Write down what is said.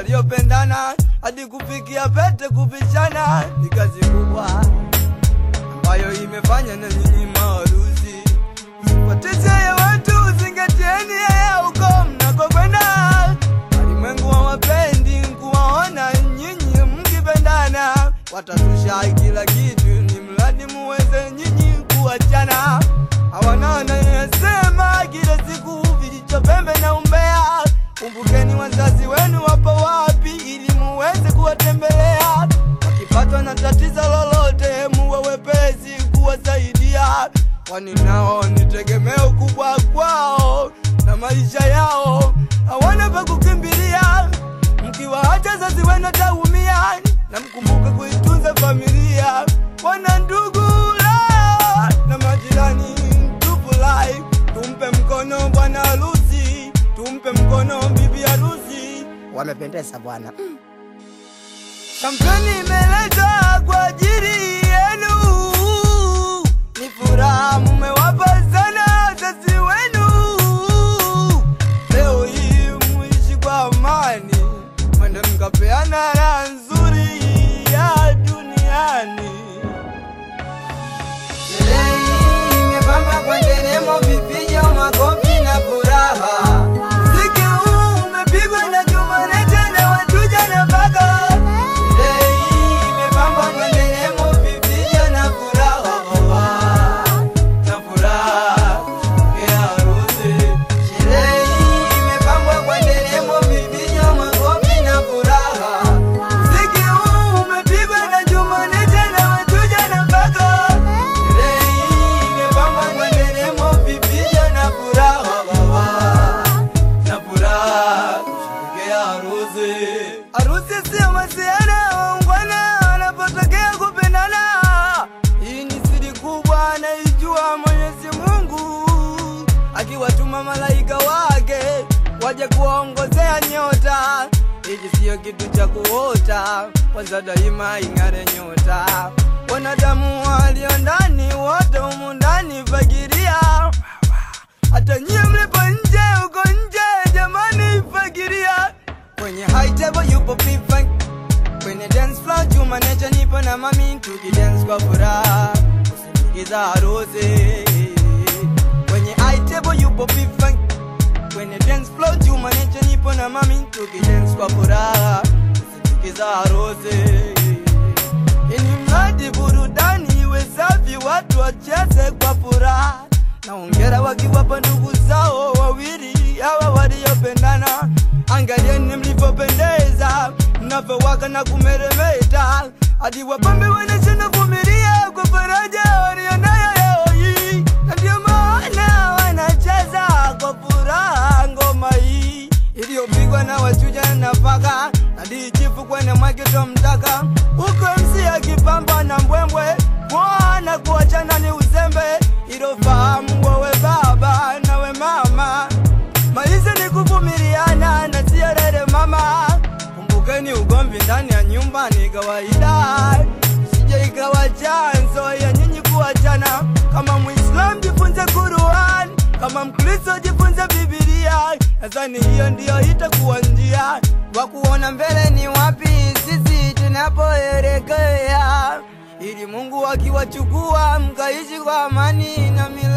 waliopendana hadi kufikia pete kupishana, ni kazi kubwa ambayo imefanya na nyinyi maharusi poteze ya watu, zingatieni yeye huko mnakokwenda. Walimwengu hawapendi kuwaona nyinyi mkipendana, watatusha kila kitu, ni mradi muweze nyinyi kuachana. Hawana wanayosema kila siku vijicho pembe na umbea. Kumbukeni wazazi wenu wapo wapi, ili muweze kuwatembelea. Wakipatwa na tatizo lolote, muwe wepesi kuwasaidia, kwani nao ni tegemeo kubwa kwao na maisha yao, hawana pa kukimbilia. Mkiwaacha wazazi wenu taumia, na mkumbuke kuitunza familia. Wana ndugu la na majirani, tufurahi, tumpe mkono bwana harusi, tumpe mkono bibi harusi. Wamependeza bwana. Kampeni imeletwa kwa ajili yenu, ni furaha mumewapa sana wazazi wenu. Leo hii muishi kwa amani, mwende mkapeana raha nzuri ya duniani. Sherehe hii imepambwa kwa nderemo, vifijo, makofi na furaha. Muziki huu umepigwa na Jumanne na Watuja na Baga. Sherehe hii imepambwa kwa nderemo, vifijo na furaha. Na furaha ya harusi. Sherehe hii imepambwa kwa nderemo, vifijo, makofi na furaha. Muziki huu umepigwa na Jumanne na Watuja na Baga. Sherehe hii imepambwa kwa nderemo, vifijo na furaha na furaha kusherehekea harusi. Harusi sio masiana waungwana wanapotokea kupendana. Hii ni siri kubwa anaijua Mwenyezi Mungu, akiwatuma malaika wake waje kuwaongozea nyota. Hiki siyo kitu cha kuota, kwanza daima ing'are nyota. Wanadamu walio ndani wote humu ndani fagiria hata nyie mlipo nje huko nje, jamani, fagiria kwenye high table yupo P-Funk, kwenye dance floor Juma Nature nipo na mami tukidance kwa furaha kusindikiza harusi. Kwenye high table yupo P-Funk, kwenye dance floor Juma Nature nipo na mami tukidance kwa furaha kusindikiza harusi. Ini mradi burudani iwe safi, watu wacheze kwa furaha na ongera wakiwapa ndugu zao wawili hawa waliopendana. Angalieni mlivyopendeza, mnavyowaka na kumeremeta, hadi wapambe wanashindwa vumilia kwa faraja walionayo leo hii, na ndio maana wanacheza kwa furaha ngoma hii iliyopigwa na wachuja na paka hadi chifu kwenye mwaketo mtaka huko msi akipamba na mbwembwe mwana kuachana ni uzembe ilofahamu wewe baba nawe mama maisha ni kuvumiliana na siyo rere mama kumbukeni ugomvi ndani ya nyumba ni kawaida sije ikawa chanzo ya nyinyi kuachana kama muislam jifunze Qur'an kama mkristo jifunze bibilia nadhani hiyo ndiyo itakuwa njia wa kuona mbele ni wapi sisi tunapoelekea ili mungu akiwachukua mkaishi kwa amani na mila